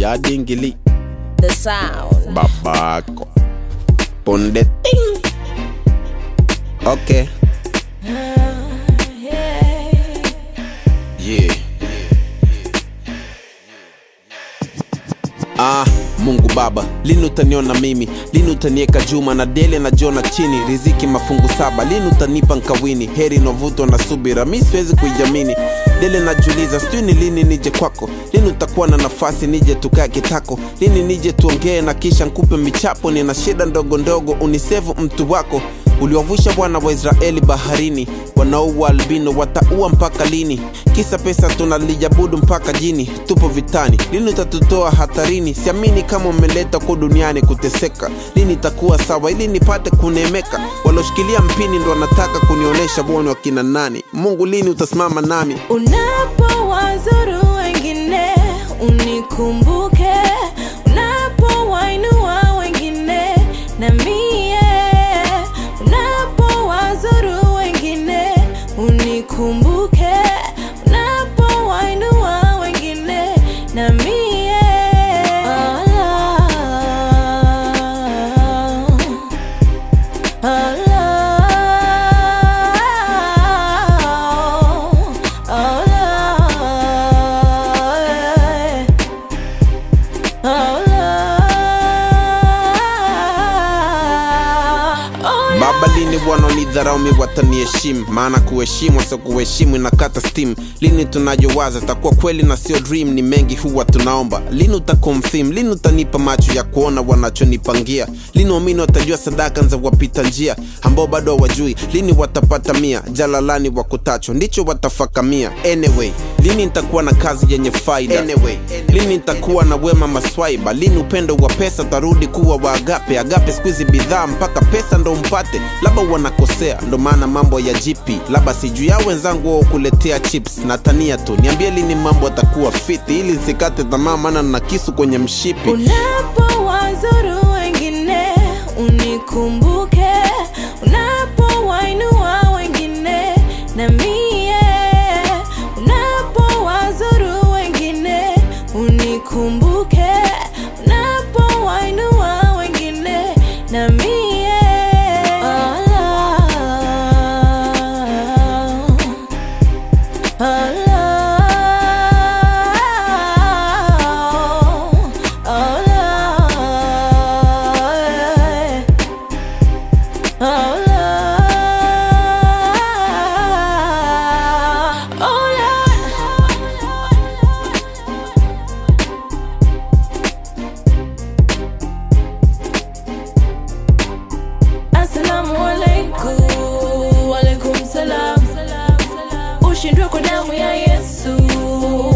ya dingili The sound. babako punde ting okay yeah Ah, Mungu Baba, lini utaniona mimi? Lini utanieka Juma na Dele na Jona chini? Riziki mafungu saba, lini utanipa nkawini? Heri novutwa na subira, mi siwezi kuijamini. Dele najuliza, sijui ni lini nije kwako, lini utakuwa na nafasi nije tukae kitako, lini nije tuongee na kisha nkupe michapo. Nina shida ndogo ndogo, unisevu mtu wako uliwavusha wana wa Israeli baharini, wanaua albino wataua mpaka lini? Kisa pesa tunalijabudu mpaka jini, tupo vitani, lini utatutoa hatarini? Siamini kama umeleta kwa duniani kuteseka, lini itakuwa sawa ili nipate kunemeka? Waloshikilia mpini ndo wanataka kunionyesha bwana wakina nani. Mungu, lini utasimama nami? Unapowazuru wengine unikumbuke, unapowainua wengine na mie, unapowazuru wengine unikumbuke, unapowainua wengine na mie. Allah. Baba, lini wanaonidharau mi wataniheshimu? Maana kuheshimu sio kuheshimu inakata steam. Lini tunayowaza takuwa kweli na sio dream? Ni mengi huwa tunaomba. Lini utakonfirm? Lini utanipa macho ya kuona wanachonipangia? Lini waamini watajua sadaka za wapita njia ambao bado hawajui? Lini watapata mia jalalani wakutacho ndicho watafakamia? Anyway, lini nitakuwa na kazi yenye faida? Anyway, lini nitakuwa na wema maswaiba? Lini upendo wa pesa tarudi kuwa wa agape? Agape siku hizi bidhaa mpaka pesa ndo mpate, labda wanakosea, ndo maana mambo ya jipi, labda sijui ya wenzangu wao kuletea chips na tania tu. Niambie lini mambo atakuwa fiti, ili nsikate tamaa, maana na kisu kwenye mshipi. Unapowazuru wengine unikumbuke, unapowainua wengine na mie, unapowazuru wengine unikumbuke, unapowainua wengine na mie. Allah. Assalamu alaikum, alaikum salam. Ushindwe kwa damu ya Yesu.